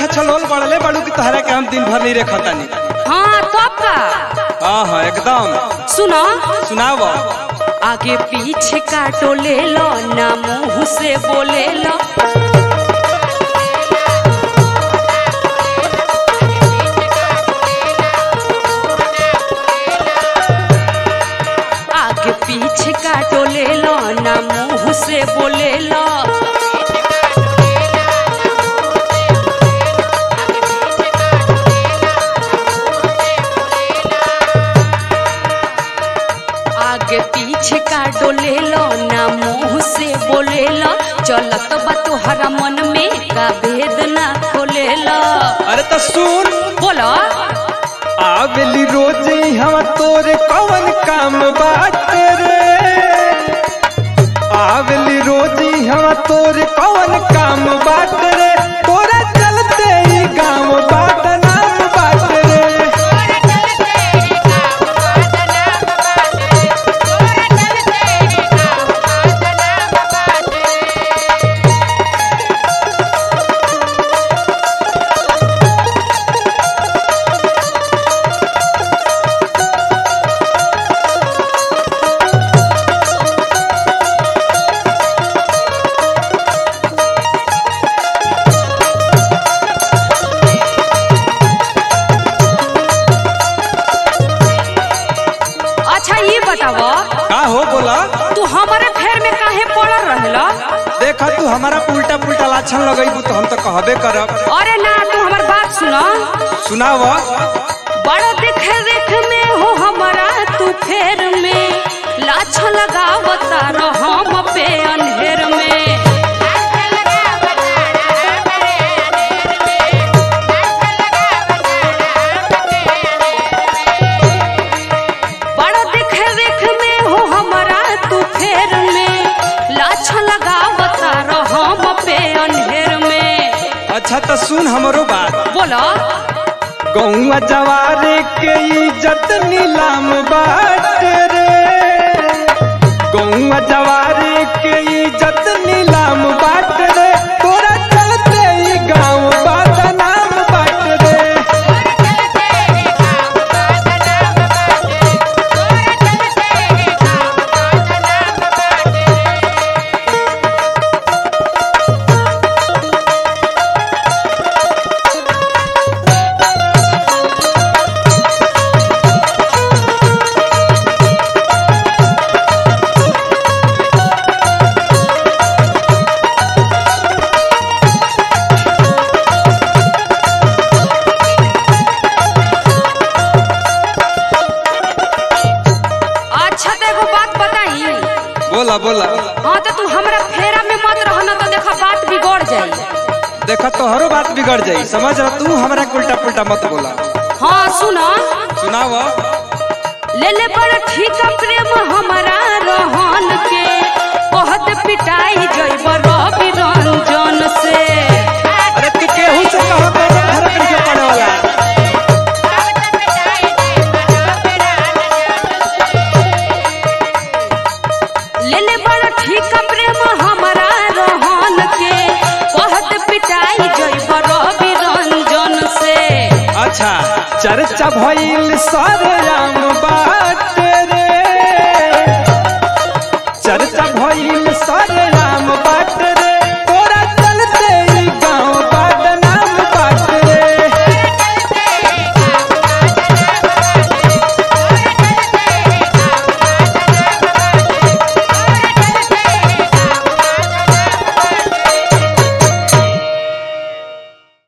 अच्छा चलोल बढ़ले बड़ू की तोहरा के हम दिन भर नहीं रखतानी हाँ तब का हाँ हाँ एकदम सुनो सुनाव आगे पीछे काटो ले लो ना मुंह से बोले लो आगे पीछे काटो ले लो ना मुंह से बोले लो आगे पीछे काटो ले लो ना मुंह से बोले लो चलत बा तोहरा मन में का भेद ना खोले लो अरे तो सुन बोलो आवेली रोज हम तोरे कौन काम बाटे रे आवेली रोज हम तोरे कौन काम बाटे रे तोरा चलते ही गाँव बाट नाम बाटे रे अच्छा ये बताओ का हो बोला तू हमारे फेर में काहे पड़ल रहला देखा तू हमारा उल्टा पुल्टा लाछन लगेबू तो हम तो कहबे करब अरे ना तू हमार बात सुनो सुनाव बड़ा देख देख में हो हमारा तू फेर में लाछ लगावता रहो हम पे अंधेर में बड़ा देख देख में हो हमारा तू फेर में लाछ लगावता रहो हम पे अंधेर में अच्छा तो सुन हमरो बात बोलो गौआ जवारे के इज्जत नीलाम बाट रे गौआ जवारे के इज्जत नीलाम बाट रे तोरा चलते ही गाँव बाट नाम बाट रे अच्छा तो एगो बात बताई बोला बोला हाँ तो तू हमरा फेरा में मत रहना तो देखा बात बिगड़ जाई देखा तोहरो बात बिगड़ जाई समझ रहा तू हमरा के उल्टा पुल्टा मत बोला हाँ सुनो सुनाव ले ले बड़ा ठीक प्रेम हमारा रहन के बहुत पिटाई जइब रवि रंजन से अरे तू केहू से कहो तो फर्क नहीं पड़े वाला ले ले बड़ा ठीक प्रेम हमारा रहन के बहुत पिटाई जइब रवि रंजन से अच्छा चर्चा भइल सारे